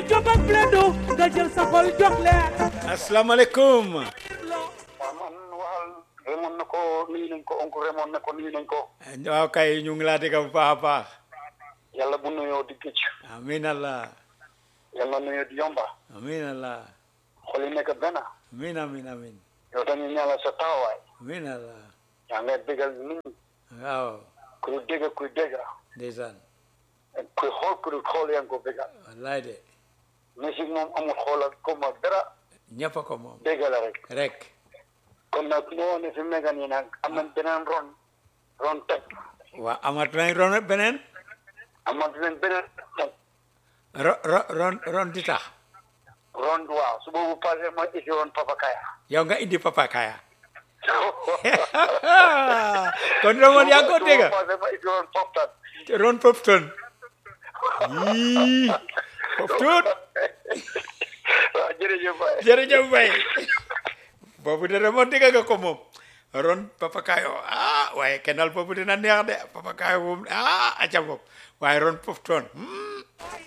job ak bledo nga jël sa xol jox leen asalaamaaleykum waaw man waxal remoon na ko nuyu nañ ko oncle remoon na ko nuyu nañ ko waaw kay ñu ngi laa dégg bu baax a baax yàlla bu nuyoo di gëcc amiin allah yàlla nuyoo di yomba amiin allah xol yi nekk benn amiin amiin amiin yow dañuy ñaanal sa taxawaay amiin allah yaa ngay bégal nit ñi waaw kuy dégg kuy dégg ndeysaan kuy xool kuy xool yaa ngi ko bégal wallaay de musique moom amul xoolal comme dara ñëpp a ko moom dégg la rek rek kon nag moo ne fi mu nekk nii nag am nañ beneen ron ron teg waa amat nañ ron beneen amat nañ beneen teg ro ro ron ron di tax ron waaw su boobu passé ma isi ron Papa Kaya yow nga indi papa kaya kon Ramon yaa ko dégg su boobu passé ma isi ron Poptan ron popton yii popton waaw jërëjëf Baye jërëjëf Baye boobu de Ramon dégg nga ko moom ron papa kayo ah waaye kennal boobu dina neex de papa kayo moom ah aca bopp waaye ron popton